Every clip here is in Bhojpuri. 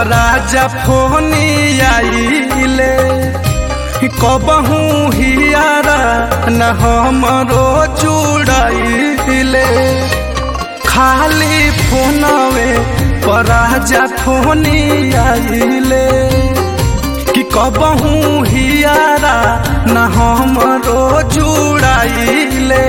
राजा फोनी आइले कबहू हियारा न हमरो चुड़ाइले खाली फोनवे पर राजा फोनी आइले कि कबहू हियारा न हमरो जुड़ाइले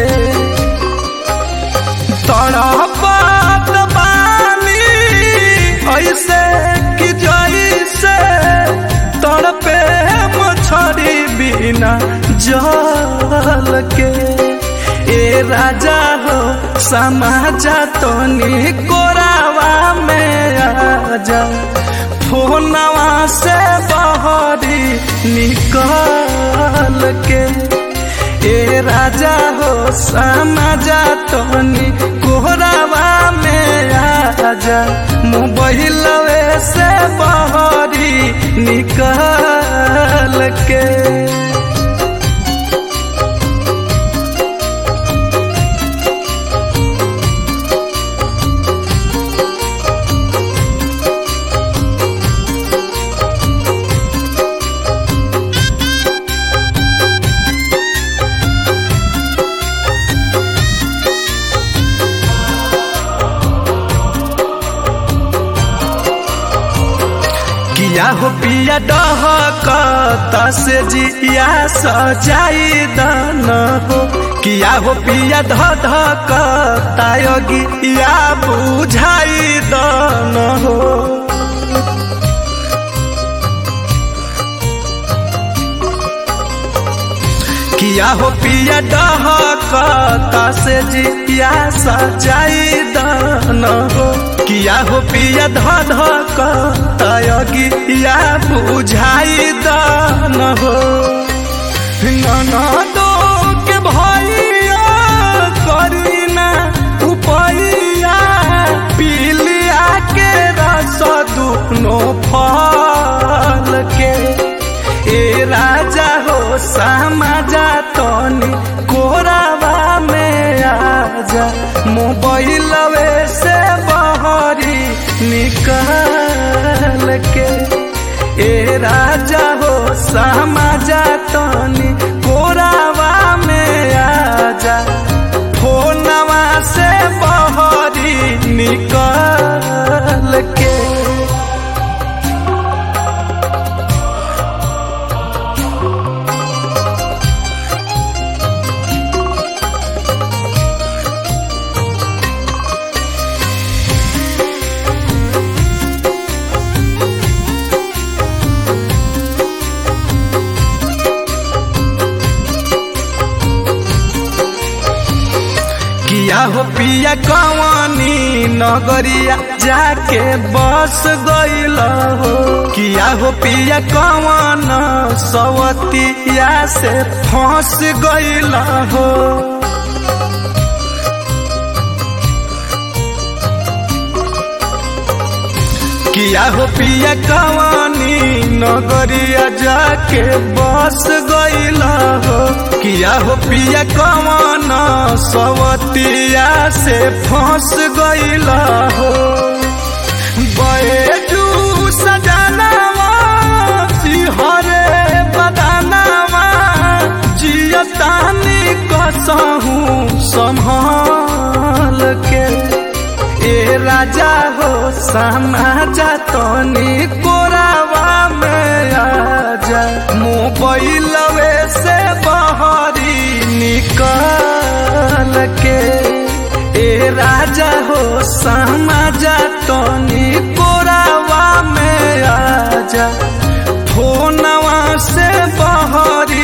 तड़पात बानी ऐसे कि जैसे तड़पे मछरी बिना जल के ए राजा हो समाजा तनी कोरावा में आजा फोनवा से बहरी निकल के ए राजा हो समाजा तनी कोहरावा में आजा मोबाइलवे से बहरी निकल के किया हो पिया डहक से जिया सजाई दन हो किया हो पिया धधक तायगिया बुझाई दन हो किया हो पिया डहक से जिया सजाई दन हो किया हो पिया धधक तयगिया बुझाई दन हो ननदो के भैया करीना उपैया पिलिया के रस दुनो फल के ए राजा हो समाजा तनी कोरावा में आजा मोबाइलवे से बहरी निकल के ए राजा हो समाजा तनी कोरावा में आजा फोनवा से बहरी निकल के किया हो पिया कवानी नगरिया जाके बस गईल हो किया हो पिया कवन सवतिया से फंस गईल हो किया हो पिया कवानी नगरिया जाके बस गईल हो किया हो पिया कवन सवतिया से फंस गईल हो बैजू सजनावा सिहरे बदनावा जियतानी कसहू संभाल के ए राजा हो समाजा तनी कोरावा में आजा मोबाइलवे से बहरी निकल के ए राजा हो समाजा तनी कोरावा में आजा फोनवा से बहरी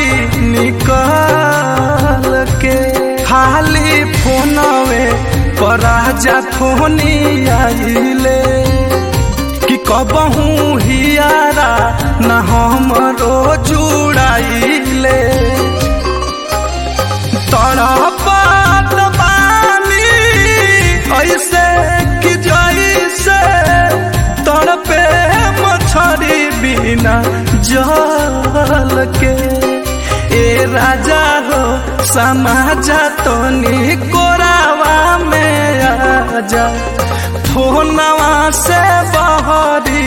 निकल के खाली फोनवे पर राजा फोनी आइले कि कबहू हियारा न हमरो जुड़ाइले तड़पात बानी ऐसे कि जैसे तड़पे मछरी बिना जल के ए राजा हो समाजा तनी कोरावा में आजा फोनवा से बहरी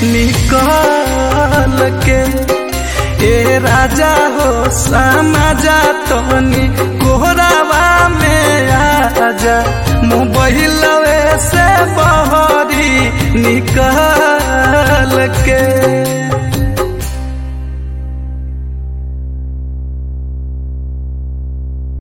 निकल के ए राजा हो समाजा तनी कोहरावा में आजा मोबाइलवे से बहरी निकल के